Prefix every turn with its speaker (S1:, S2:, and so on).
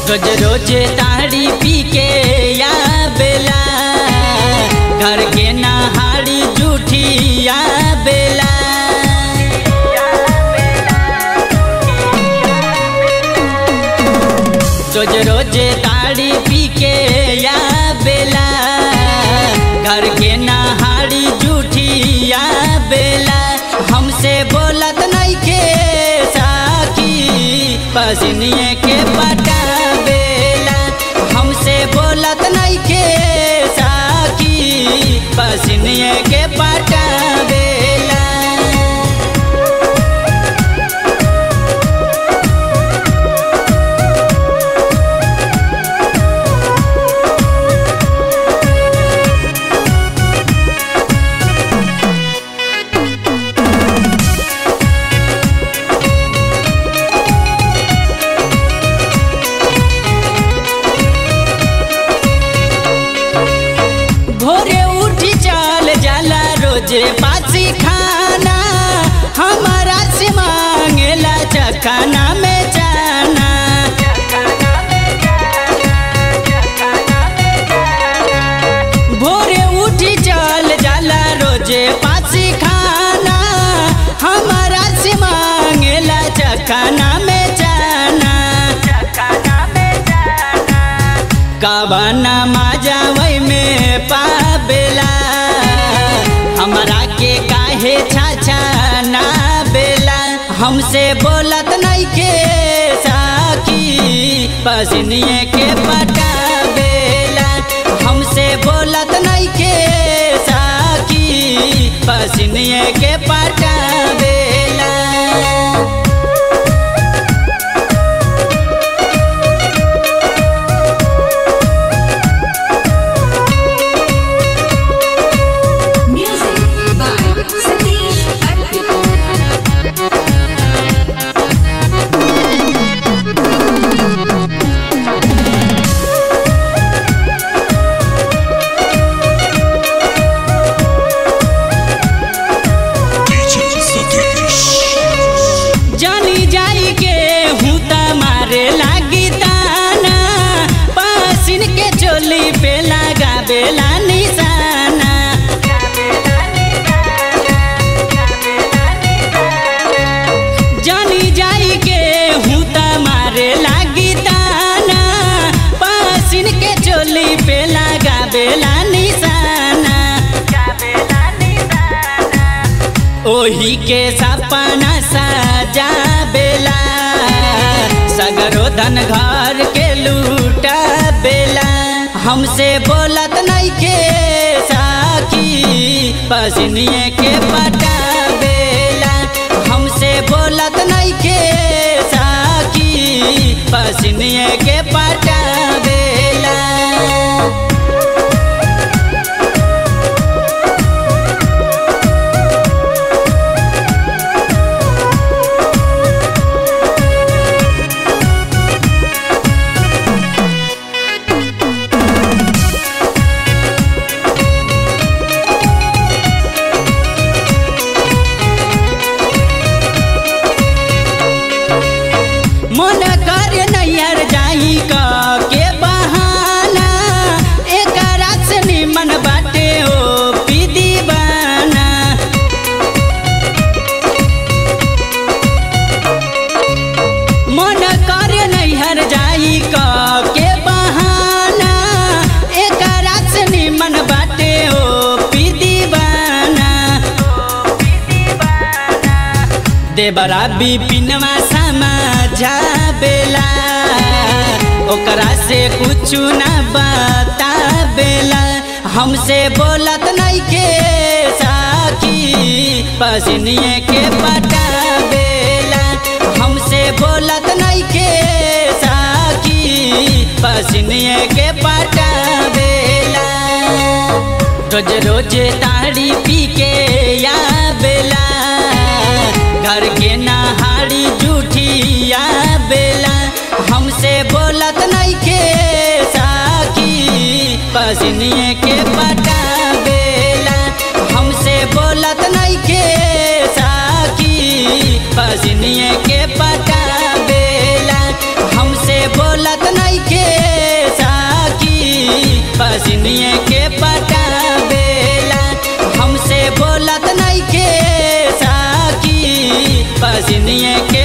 S1: रोज रोज ताड़ी पी के या बेला घर के नहाड़ी जूठी या बेला रोज रोज ताड़ी पी के या बेला घर के नहाड़ी जूठी या बेला हमसे बोलत नहीं के साकी पसनिए के पटा बेला हमसे बोलत नहीं के साकी पसनिए के पटा बेला भोरे उठी चल जाला रोजे पासी खाना हमारा से मांगेला चखाना में जाना भोरे उठी चल जाला रोजे पासी खाना हमारा से मांगेला चखाना में जाना कबना माजावै में पाबेला हमरा के काहे छाछा ना बेला हमसे बोलत नहीं के साकी पसनिए के पटा बेला हमसे बोलत नहीं के साकी पसनिए के पटा बेला
S2: Music by Satish Arpit.
S3: DJ Satish.
S1: जानी जाई के हूँ मारे लागी ताना पासिन के चोली पे लगा बेला निशाना जानी जाई के हूँ मारे लागी ताना पासिन के चोली पे लगा बेला निशाना ओही के सपना सजा बेला सगरो धन घर के लूटा बेला हमसे बोलत नहीं के साकी पसनिए के पटा बेला हमसे बोलत नहीं के साकी पसनिए के पटा बेला मन कर नैयर जाई का के बहाना एक रात से निमन बाटे ओ पी दीवाना मन कर नैहर जाई का के बहाना एक रात से निमन बाटे ओ पी दीवाना देवरा बिपिनवा समझा बेला ओकरा से कुछ ना बता बेला हमसे बोलत नहीं के साकी पसनिए के पटा बेला हमसे बोलत नहीं के साकी पसनिए के पटा बेला रोज रोज ताड़ी पी के या बेला घर के नहाड़ी जूठी या बेला हमसे बोलत नहीं के साकी पसनिए के पटा बेला हमसे बोलत नहीं के साकी पसनिए के पटा बेला हमसे बोलत नहीं पसिनिए के पटावेला हमसे बोलत नहीं के साकी पसिनिए के